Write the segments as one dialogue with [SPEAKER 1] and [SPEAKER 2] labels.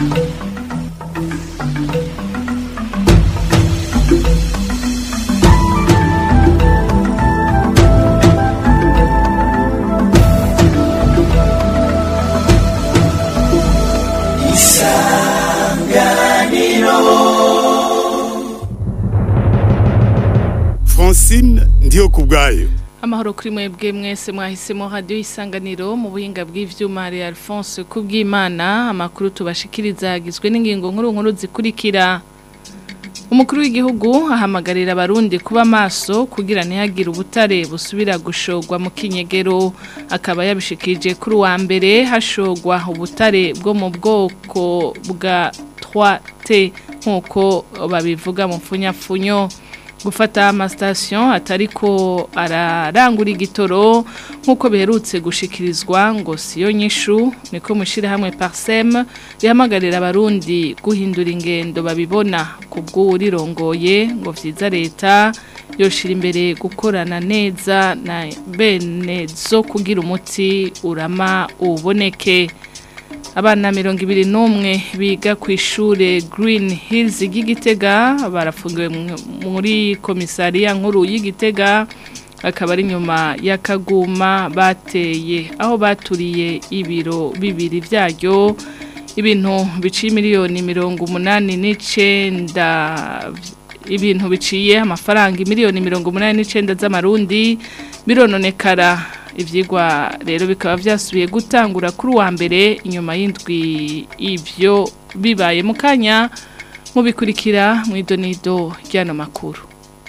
[SPEAKER 1] francine ndiyo ku bwayo
[SPEAKER 2] amahoro kuri mwebwe mwese mwahisemo radiyo isanganiro mu buhinga bw'ivyuma hari Alphonse kubw'Imana amakuru tubashikiriza agizwe n'ingingo nkuru nkuru zikurikira umukuru w'igihugu ahamagarira abarundi kuba maso kugira ntihagire ubutare busubira gushogwa mu kinyegero akaba yabishikirije kuri uwa mbere hashogwa ubutare bwo mu bwoko bwa 3T nk'uko babivuga mu mfunyapfunyo gufata amasitasiyo atariko ararangura igitoro nk'uko biherutse gushikirizwa ngo siyo nyishu niko mushyirahamwe parisemu rihamagarira abarundi guhindura ingendo babibona ku bw'uwurirongoye ngo byiza leta yoshira imbere gukorana neza na bene zo kugira umuti urama uboneke abana mirongo ibiri n'umwe biga ku ishure Green Hills y'igitega barafungiwe muri komisariya nkuru y'igitega akaba ari nyuma y'akaguma bateye aho baturiye ibiro bibiri byaryo ibintu biciye miliyoni mirongo umunani n'icenda ibintu biciye amafaranga miliyoni mirongo umunani n'icenda z'amarundi birononekara ibyigwa rero bikaba byasubiye gutangura kuri uwa mbere inyuma y'indwi ibyo bibaye mu kanya mubikurikira mu idonido ry'ano makuru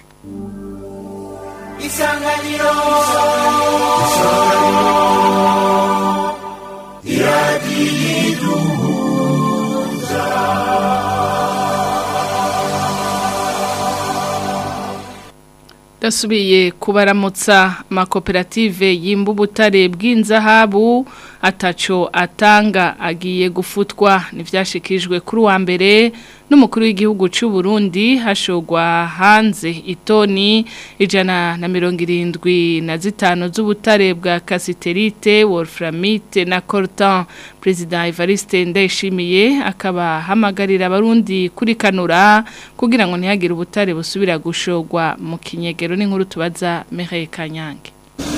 [SPEAKER 3] isanganiro
[SPEAKER 2] Dasubiye kubaramutsa amakoperative yimba ubutare bw'inzahabu ataco atanga agiye gufutwa ntibyashikijwe kuri uwa mbere n'umukuru w'igihugu cy'u Burundi hashogwa hanze itoni ijana na mirongo irindwi na zitanu z'ubutare bwa kasiterite wolframite na coltan perezida Evariste Ndayishimiye akaba hamagarira abarundi kuri kanura kugira ngo ntihagire ubutare busubira gushogwa mu kinyegero n'inkuru tubaza Mireille Kanyange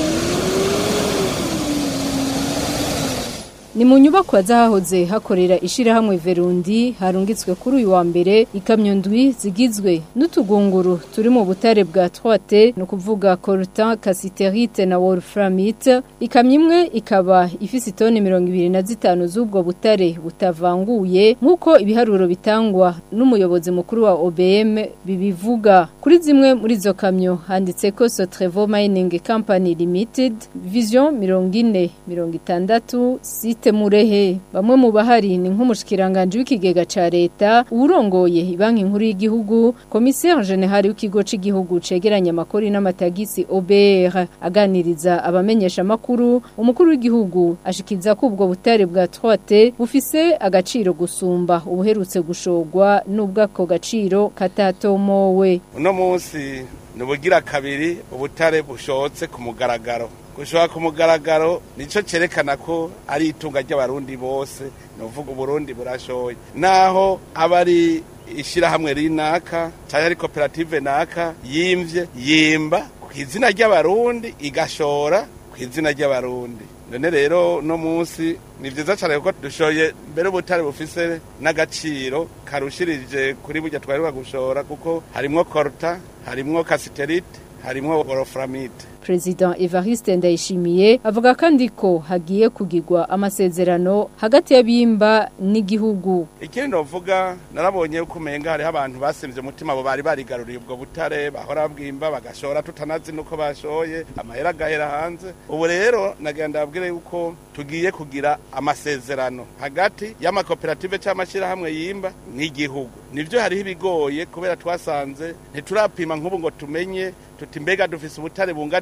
[SPEAKER 4] Ni mu nyubako zahahoze hakorera ishirahamwe Verundi harungitswe kuri uyu wa mbere ikamyo ndwi zigizwe n'utugunguru turi mu butare bwa 3T no kuvuga coltan, cassiterite na wolframite ikamyo imwe ikaba ifise itoni 25 z'ubwo butare butavanguye nkuko ibiharuro bitangwa n'umuyobozi mukuru wa OBM bibivuga kuri zimwe muri zo kamyo handitse ko Sotrevo Mining Company Limited Vision 40 60 site murehe bamwe mu bahari ni nk'umushikiranganje w'ikigega ca leta urongoye banki nkuru y'igihugu commissaire general w'ikigo c'igihugu cegeranya amakori n'amatagisi OBR aganiriza abamenyesha makuru umukuru w'igihugu ashikiza ko ubwo butare bwa 3T bufise agaciro gusumba ubuherutse gushogwa n'ubwako gaciro katatomowe
[SPEAKER 5] uno munsi nubugira kabiri ubutare bushotse ku mugaragaro gushobora ku mugaragaro nicyo cyerekana ko ari itunga ry'abarundi bose ni uvuga uburundi burashoye naho aba ari ishyirahamwe rinaka cyangwa ari koperative naka yimvye yimba ku izina ry'abarundi igashora ku izina ry'abarundi none rero no munsi ni byiza cyane kuko dushoye mbere ubutare bufise n'agaciro karushirije kuri burya twaheruka gushora kuko harimwo korta harimwo kasiterite harimwo wolframite
[SPEAKER 4] President Evariste Ndayishimiye avuga kandi ko hagiye kugirwa amasezerano hagati y'abimba n'igihugu.
[SPEAKER 5] Ikindi novuga narabonye uko umenga hariho abantu basimvye umutima abo bari barigaruriye ubwo butare bahora bwimba bagashora tutanazi nuko bashoye amahera agahera hanze. Ubu rero nagenda abwire yuko tugiye kugira amasezerano hagati y'amakoperative cy'amashyirahamwe yimba n'igihugu. Nivyo hariho ibigoye kubera twasanze ntiturapima nk'ubu ngo tumenye tuti mbega dufise ubutare bungana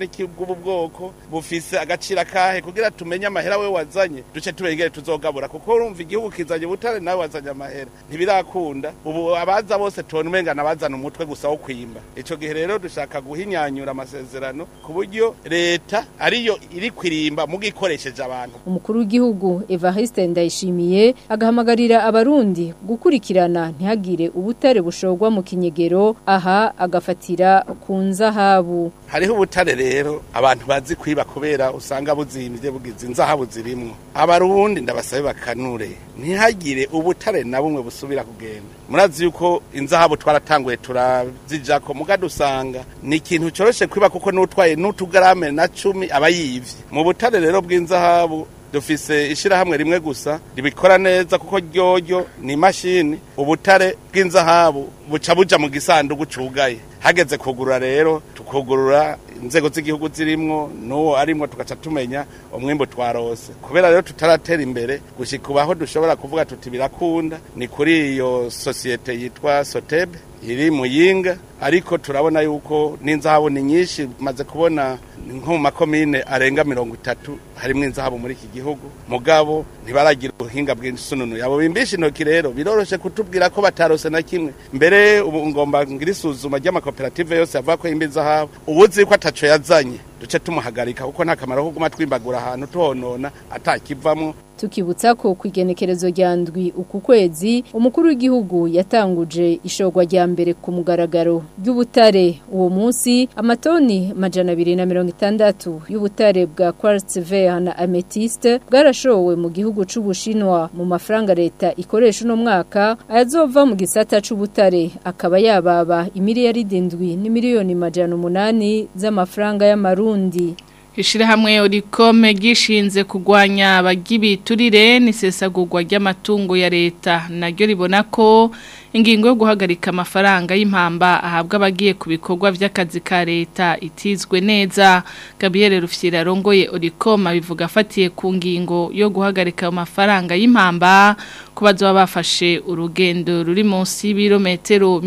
[SPEAKER 5] ki bw'ubu bwoko bufise agaciro akahe kugira tumenye amahera we wazanye duce turengere tuzogabura kuko urumva igihugu kizanye ubutare nawe wazanye amahera ntibirakunda ubu abaza bose tubona umenga nabazana umutwe gusa wo kwimba ico gihe rero dushaka guhinyanyura amasezerano ku buryo leta ariyo iri kwirimba mugikoresheje abantu
[SPEAKER 4] umukuru w'igihugu Evariste Ndayishimiye agahamagarira abarundi gukurikirana ntihagire ubutare bushorwa mu kinyegero aha agafatira ku nzahabu
[SPEAKER 5] hariho ubutare rero abantu bazi kwiba kubera usanga buzimbye bugize inzahabu zirimwo abarundi ndabasabe bakanure ntihagire ubutare na bumwe busubira kugenda murazi yuko inzahabu twaratanguye turazijako muga dusanga ni ikintu coroshe kwiba kuko n'utwaye n'utugarame na cumi aba yivye mu butare rero bw'inzahabu dufise ishirahamwe rimwe gusa ribikora neza kuko ryoryo ni imashini ubutare bw'inzahabu buca buja mu gisanduku cugaye hageze kugurura rero tukugurura inzego z'igihugu zirimwo n'uwo arimwo tugaca tumenya umwimbu twarose kubera rero tutaratera imbere gushika ubaho dushobora kuvuga tuti birakunda ni kuri iyo sosiyete yitwa sotebe iri muyinga ariko turabona yuko n'inzahabu ni nyinshi maze kubona nko mu makomine arenga mirongo itatu harimwo inzahabu muri iki gihugu mugabo ntibaragira ubuhinga bw'insununu yabo bimbisha intoki rero biroroshe kutubwira ko batarose na kimwe mbere ubu ngomba ngira isuzuma ry'amakoperative yose avuga ko yimba inzahabu ubuzi ko ataco yazanye duce tumuhagarika kuko nta kamaro ko guma twimbagura ahantu tuhonona atakivamwo
[SPEAKER 4] tukibutsa ko ku igenekerezo rya ndwi uku kwezi umukuru w'igihugu yatanguje ishorwa rya mbere ku mugaragaro ry'ubutare uwo munsi amatoni majana abiri na mirongo itandatu y'ubutare bwa quartz vert na amethyste bwarashowe mu gihugu c'ubushinwa mu mafaranga leta ikoresha uno mwaka ayazova mu gisata c'ubutare akaba yababa imiliyaridi ndwi n'imiliyoni majana umunani z'amafaranga y'amarundi
[SPEAKER 2] Ishirahamwe Orikome gishinze kugwanya abagibiturire n'isesagurwa ry'amatungo ya leta naryo ribona ko ingingo yo guhagarika amafaranga y'impamba ahabwa abagiye ku bikorwa by'akazi ka leta itizwe neza Gabriel Rufyira rongoye Orikome bivuga afatiye ku ngingo yo guhagarika amafaranga y'impamba kubazo bafashe urugendo ruri munsi y'ibirometero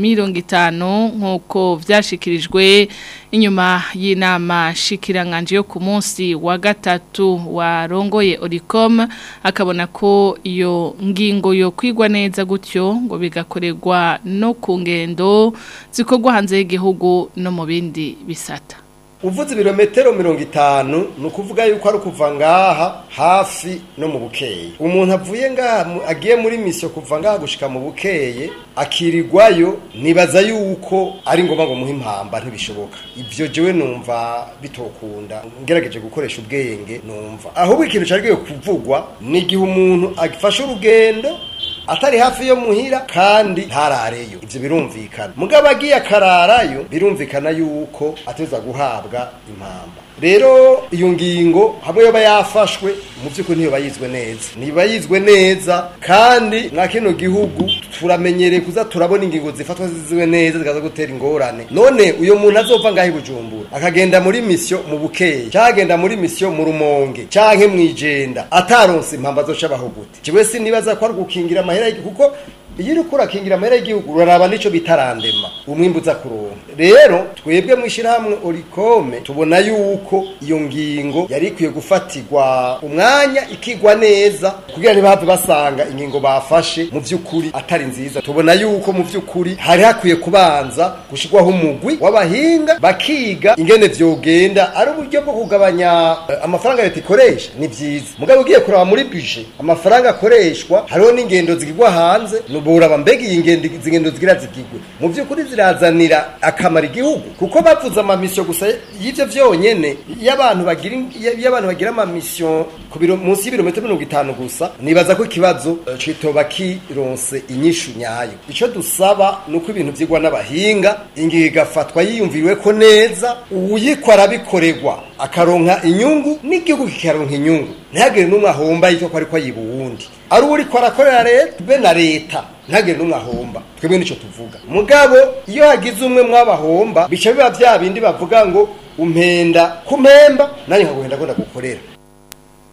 [SPEAKER 2] 50 nkuko vyashikirijwe inyuma y'inama shikiranganje yo ku munsi wa gatatu warongoye Oricom akabona ko iyo ngingo yo kwigwa neza gutyo ngo bigakorerwa no ku ngendo zikorwa hanze y'igihugu no mu bindi bisata
[SPEAKER 3] uvuze ibirometero mirongo itanu ni ukuvuga yuko ari ukuva ngaha hafi no mu bukeye umuntu avuye ngaha agiye muri misiyo kuva ngaha gushika mu bukeye akirirwayo nibaza yuko ari ngombwa ngo muhe impamba ntibishoboka ibyo jewe numva bitokunda ngerageje gukoresha ubwenge numva ahubwo ikintu cyari kuvugwa ni igihe umuntu afashe urugendo atari hafi yo muhira kandi ntarareyo ivyo birumvikana mugabo agiye akararayo birumvikana yuko ateza guhabwa impamba rero iyo ngingo hamwe yoba yafashwe mu by'ukuri ntiyoba yizwe neza ntiyoba yizwe neza kandi mwa kino gihugu turamenyereye kuza turabona ingingo zifatwa zizwe neza zikaza gutera ingorane none uyo muntu azova ngaho i bujumbura akagenda muri misiyo mu bukeye cyangwa agenda muri misiyo mu rumonge canke mw'ijenda ataronse impamba zoca abaho gute jewe sinibaza ko ari gukingira amahera y'igihugu kuko iyo uri kurakingira amahera y'igihugu uraraba nico bitarandema umwimbu uza kuronka rero twebwe mu ishyirahamwe orikome tubona yuko iyo ngingo yari ikwiye gufatirwa umwanya ikigwa neza kugira ntibahave basanga ingingo bafashe mu by'ukuri atari nziza tubona yuko mu by'ukuri hari hakwiye kubanza gushyirwaho umugwi w'abahinga bakiga ingene vyogenda ari uburyo bwo kugabanya eh, amafaranga leta ikoresha ni byiza mugabo ugiye kuraba muri bije amafaranga akoreshwa hariho n'ingendo zigirwa hanze nuburaba mbega iyi ngendo izi ngendo zigira zigigwe mu by'ukuri zirazanira akamaro igihugu kuko bavuze amamisiyo gusa y'ivyo vyonyene iyo abantu bagira iyo abantu bagira amamisiyo ku biro munsi y'ibirometero mirongo itanu gusa nibaza ko ikibazo eh, citoba kironse inyishu nyayo ico dusaba ni uko ibintu vyigwa n'abahinga ingingo igafatwa yiyumviriwe ko neza uwuyikwa arabikorerwa akaronka inyungu n'igihugu kikaronka inyungu ntihagire n'umwe ahomba yitwa ko ariko ayiba uwundi ari uriko arakorera leta be na leta ntihagire n'umwe ahomba twebwe nico tuvuga mugabo iyo hagize umwe mw'abahomba bica biba vya bindi bavuga ngo umpenda kumpemba nanjye nkaguhenda ko ndagukorera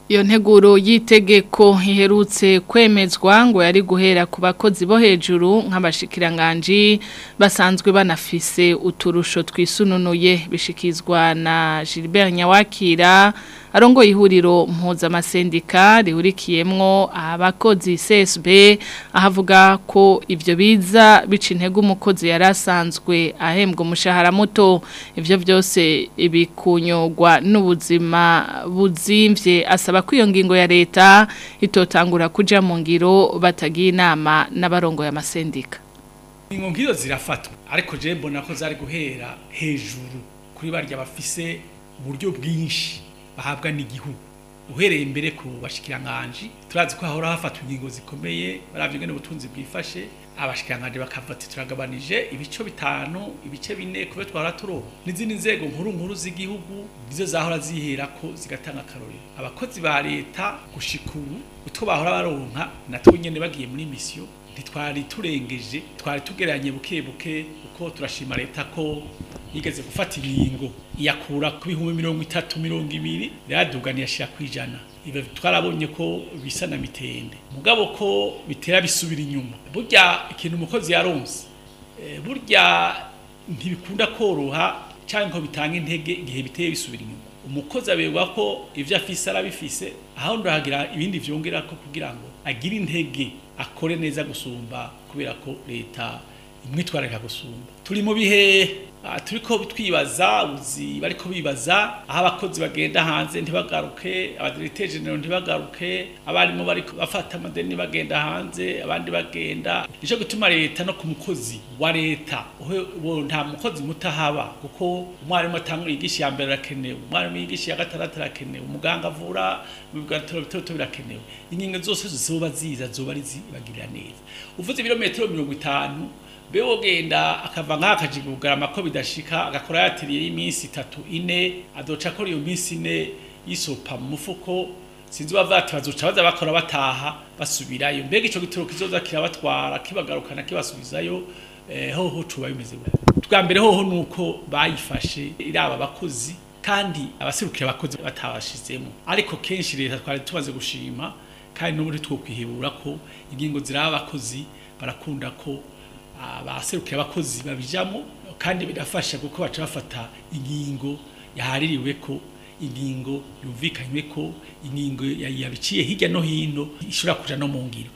[SPEAKER 2] Iyo nteguro y'itegeko iherutse kwemezwa ngo yari guhera ku bakozi bo hejuru nk'abashikiranganji basanzwe banafise uturusho twisununuye bishikizwa na Gilbert Nyawakira arongo ihuriro mpuzamasendika rihurikiyemwo abakozi CSB ahavuga ko ivyo biza bica intege umukozi yarasanzwe ahembwa umushahara muto ivyo byose ibikunyogwa n'ubuzima buzimvye asaba ko iyo ngingo ya leta itotangura kuja mu ngiro batagiye inama n'abarongoye amasendika
[SPEAKER 6] ingo ngizo zirafatwa ariko je mbona ko zari guhera hejuru kuri barya bafise uburyo bwinshi bahabwa n'igihugu uhereye imbere ku bashikiranganje turazi ko hahora hafatwa ingingo zikomeye baravye ngene ubutunzi bwifashe abashikiranganje bakavati turagabanije ibice bitanu ibice bine kube twara turo n'izindi nzego nkuru nkuru z'igihugu nizo zahora zihera ko zigatanga akarorero abakozi ba leta gushikuru utwo bahora baronka natwo nyene bagiye muri mission ntitwari turengeje twari tugeranye buke buke uko turashima leta ko yigeze gufata ingingo iyakura ku bihumbi mirongo itatu mirongo ibiri yaduganiye ashira ku ijana ibyo twarabonye ko bisa na mitende mugabo ko bitera bisubira inyuma burya ikintu umukozi yaronse eh, burya ntibikunda koroha cyangwa ngo bitanga intege igihe biteye bisubira inyuma umukozi aberwa ko ivyo afise arabifise aho ndahagira ibindi vyongera ko kugira ngo agire intege akore neza gusumba kubera ko leta imwitwararika gusumba turi mu bihe ah, turiko twibaza uzi bariko bibaza aho abakozi bagenda hanze ntibagaruke abadirecteur general ntibagaruke abarimu bariko bafata amadeni bagenda hanze abandi bagenda nico gutuma leta no ku mukozi wa leta uwo nta mukozi mutahaba kuko umwarimu atangura yigisha ya mbere arakenewe umwarimu yigisha ya gatandatu arakenewe umuganga avura mu bigatoro bitoto birakenewe ingingo zose zizoba ziza zoba ari zibagirira neza uvuze ibirometero mirongo itanu be wogenda akava nk'aka akajigugarama ko bidashika agakora yatiriye y'iminsi itatu ine adoca akora iyo minsi ine yisopa mu mufuko sinzi bavati bazoca baza bakora bataha basubirayo mbega ico gitoro kizoza kirabatwara kibagarukana kibasubizayo eh, hoho cuba bimeze gute twa mbere hoho nuko bayifashe iraba abakozi kandi abaserukira abakozi batabashizemo ariko kenshi leta twari tumaze gushima kandi n'ubundi twokwihebura ko ingingo ziraba abakozi barakunda ko abaserukira abakozi babijamo kandi birafasha kuko baca bafata ingingo yahaririwe ko ingingo yumvikanywe ko ingingo yabiciye hirya no hino ishobora kuja no mu ngiro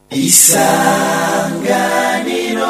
[SPEAKER 7] isanganiro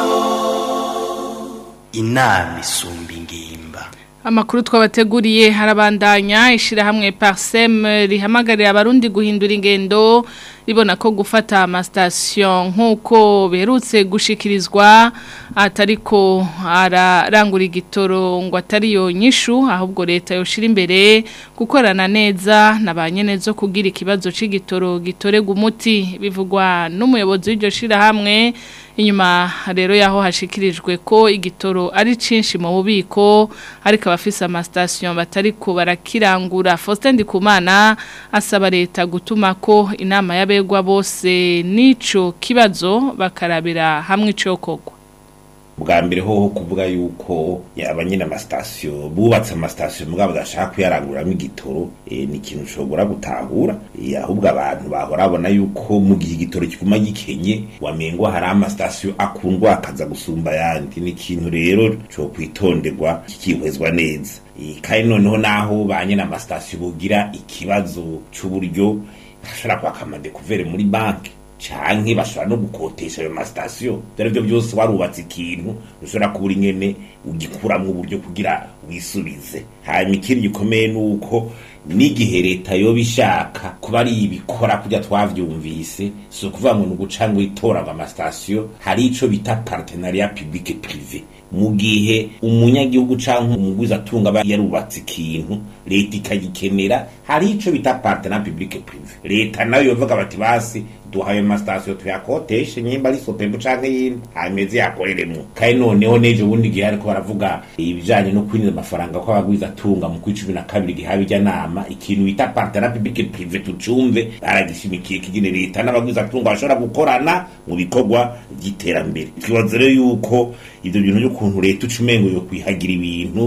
[SPEAKER 7] inama isumba ingimba
[SPEAKER 2] Amakuru twabateguriye harabandanya ishirahamwe Parsem rihamagarira abarundi guhindura ingendo ribona ko gufata amastation nkuko berutse gushikirizwa atariko ararangura igitoro ngo atari yo nyishu ahubwo leta yoshira imbere gukorana neza nabanyene zo kugira ikibazo c'igitoro gitorega umuti bivugwa n'umuyobozi w'iryo shirahamwe inyuma rero yaho hashikirijwe ko igitoro ari cinshi mu bubiko ariko abafise amastation batariko barakirangura Faustin Ndikumana asaba leta gutuma ko inama y'abegwa bose nico kibazo bakarabira hamwe icokogwa
[SPEAKER 8] bwa mbere hoho kuvuga yuko abanyine amasitasiyo bubatse amasitasiyo mugabo badashaka kuyaranguramo igitoro e, ni ikintu ushobora gutahura e, ahubwo abantu bahora babona yuko mu gihe igitoro kiguma gikenye wamengo hari amasitasiyo akundwa akaza gusumba ayandi ni ikintu rero cyo kwitonderwa kikihwezwa neza e, kandi noneho naho ba nyine amasitasiyo bugira ikibazo cy'uburyo bashobora kwaka amadekuvere muri banki canke bashobora no gukotesha ayo masitasiyo dore byo byose warubatse ikintu ushobora kubura ingene ugikuramwo uburyo kugira wisubize hanyuma ikindi gikomeye ni uko n'igihe leta yoba ishaka kuba ari ibikora kurya twavyumvise si ukuvuga ngo ni uguca ngo itora ngo amasitasiyo hari ico bita partenariat public privé mu gihe umunyagihugu canke umugwiza atunga aba yarubatse ikintu leta ikagikenera hari ico bita partenariat public privé leta nayo yovuga bati basi duhaye amasitasiyo tuyakoteshe nyimba ari sopebu canke yindi hanyuma yakoreremwo kandi noneho n'ejo bundi gihe ariko baravuga ibijanye no kwinjiza amafaranga ko abagwiza atunga mu kw'icumi na kabiri gihawe ijya nama ikintu bita partenariat public privé tucumve baragishimikiye kigene leta n'abagwiza atunga bashobora gukorana mu bikorwa by'iterambere ikibazo rero yuko ivyo bintu by'ukuntu leta uca umengo yo kwihagira ibintu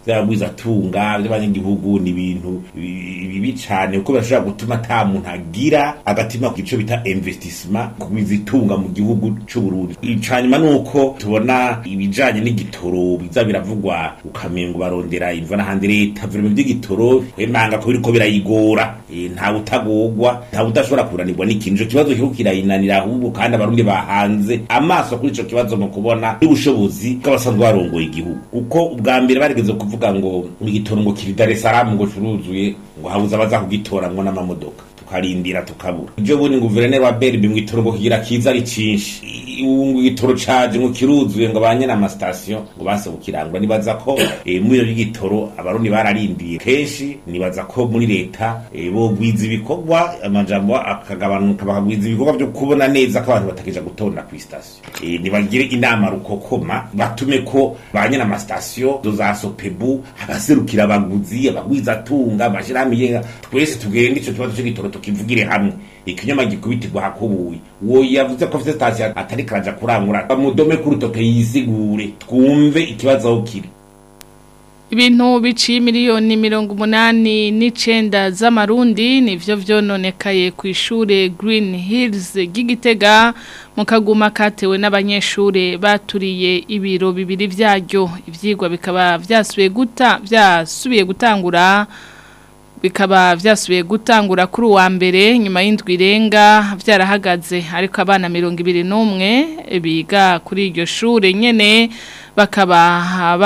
[SPEAKER 8] by'abagwizatunga by'abanyagihugu ni ibintu bi- bibi cane kuko birashobora gutuma ata muntu agira agatima ku gico bita investissement kugwiza itunga mu gihugu c'u Burundi icanyuma nuko tubona ibijanye n'igitoro biza biravugwa ukamengo barondera imva n'ahandi leta vrema vy'igitoro kwemanga ko biriko birayigora Eh, nta utagogwa nta udashobora kuranirwa n'ikintu ico kibazo kiriko kirayinanira ahubwo kandi abarundi bahanze amaso kuri ico kibazo mu kubona n'ubushobozi bw'abasanzwe barongoye igihugu kuko ubwa mbere barigeze kuvuga ngo igitoro ngo kiri Dar es Salaam ngo curuzuye ngo habuze abaza kugitora ngo n'amamodoka tukarindira tukabura ibyo bundi ngo guverineri wa berbe ngo itoro ngo kigira kiza ari cinshi I- ubu ngo igitoro caje ngo kiruzuye ngo banye n'amasitasiyo ngo base kukirangwa nibaza ko eh, muri iyo y'igitoro abarundi bararindiye kenshi nibaza ko muri leta eh, bogwiza ibikorwa amajambo akagabanuka bakagwiza ibikorwa byo kubona neza ko abantu batakija gutonda ku sitasiyo Eh, nibagire inama rukokoma batume ko banye n'amasitasiyo zo za sopebu abaserukira abaguzi abagwizatunga amashirahamwe yenga twese tugende ico kibazo c'igitoro tukivugire hamwe ikinyama gikubitirwa hakubuye uwo yavuze ko afite sitasiyo atari karaja kurangura bamudome ku rutoke yisigure twumve ikibazo aho kiri
[SPEAKER 2] Ibintu biciye miliyoni mirongo umunani n'icenda z'amarundi nivyo vyononekaye ku ishure Green Hills ry'Igitega mu kaguma katewe n'abanyeshure baturiye ibiro bibiri vyaryo ivyigwa bikaba vyasubiye guta vyasubiye gutangura bikaba vyasubiye gutangura kuri uwa mbere nyuma y'indwi irenga vyarahagaze ariko abana mirongo ibiri n'umwe biga kuri iryo shure nyene bakaba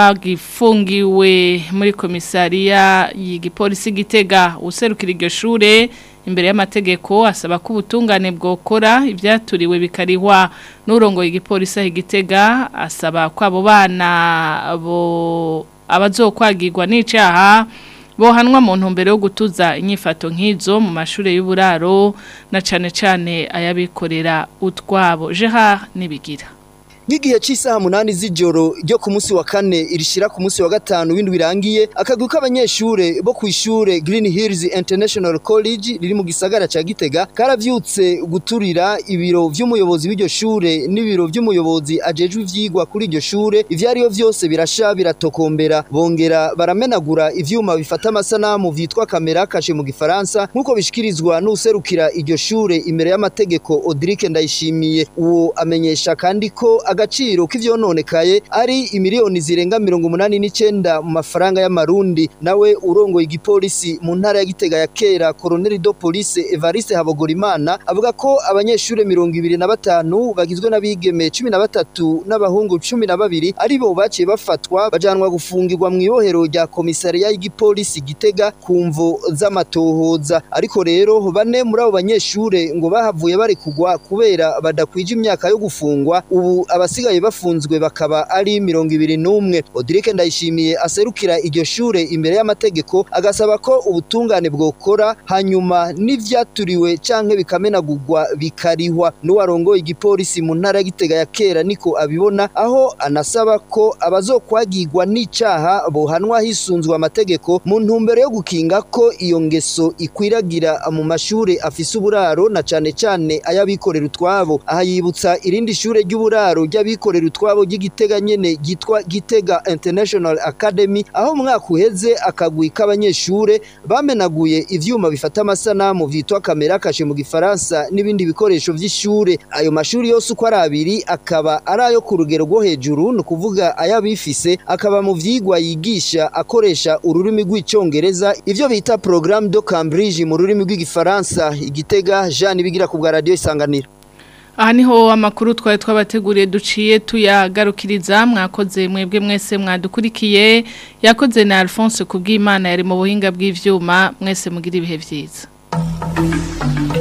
[SPEAKER 2] bagifungiwe muri komisariya y'igipolisi gitega userukira iryo shure imbere y'amategeko asaba ko ubutungane bwokora ibyaturiwe bikarihwa n'urongo y'igipolisi aho igitega asaba ko abo bana bo abazokwagirwa n'icaha bohanwa mu ntumbero yo gutuza inyifato nk'izo mu mashuri y'uburaro na cane cane ayabikorera utwabo jeha nibigira
[SPEAKER 9] Nk'igihe cy'isaha munani z'ijoro ryo ku munsi wa kane irishira ku munsi wa gatanu w'indwi birangiye akagwi k'abanyeshure bo ku ishure Green Hills International College riri mu gisagara ca Gitega karavyutse guturira ibiro vy'umuyobozi w'iryo shure n'ibiro vy'umuyobozi ajejwe ivyigwa kuri iryo shure ivyariyo vyose birasha biratokombera bongera baramenagura ivyuma bifata amasanamu vyitwa kamera kashe mu gifaransa nk'uko bishikirizwa n'userukira iryo shure imbere y'amategeko Audric Ndayishimiye uwo amenyesha kandi ko agaciro k'ivyononekaye ari imiliyoni zirenga mirongo umunani n'icenda mu mafaranga y'amarundi nawe urongoye igipolisi mu ntara ya Gitega ya kera Colonel de Police Evariste Habogorimana avuga ko abanyeshure mirongo ibiri na batanu bagizwe n'abigeme cumi na batatu n'abahungu cumi na babiri ari bo baciye bafatwa bajanwa gufungirwa mu ibohero rya komisariya y'igipolisi Gitega ku mvo z'amatohoza ariko rero bane muri abo banyeshure ngo bahavuye bari kugwa kubera badakwije imyaka yo gufungwa ubu abasigaye bafunzwe bakaba ari mirongo ibiri n'umwe Odilike Ndayishimiye aserukira iryo shure imbere y'amategeko agasaba ko ubutungane bwokora hanyuma n'ivyaturiwe canke bikamenagurwa bikarihwa n'uwarongoye igipolisi mu ntara ya Gitega ya kera niko abibona aho anasaba ko abazokwagirwa n'icaha bohanwa hisunzwe amategeko mu ntumbero yo gukinga ko iyo ngeso ikwiragira mu mashure afise uburaro na cane cane ayabikorera utwabo aha yibutsa irindi shure ry'uburaro ry'abikorera utwabo ry'igitega nyene ryitwa Gitega International Academy aho umwaka uheze akagwi k'abanyeshure bamenaguye ivyuma bifata amasanamu vyitwa kamera kashe mu gifaransa n'ibindi bikoresho vy'ishure ayo mashuri yose uko ari abiri akaba ari ayo ku rugero rwo hejuru ni ukuvuga ayabifise akaba mu vyigwa yigisha akoresha ururimi rw'icongereza ivyo bita programme de Cambridge mu rurimi rw'igifaransa igitega Jean bigira ku bwa radio isanganiro
[SPEAKER 2] aha niho amakuru twari twabateguriye duciye tuyagarukiriza mwakoze mwebwe mwese mwadukurikiye yakoze na Alphonse kubw'Imana yari mu buhinga bw'ivyuma mwese mugira ibihe vyiza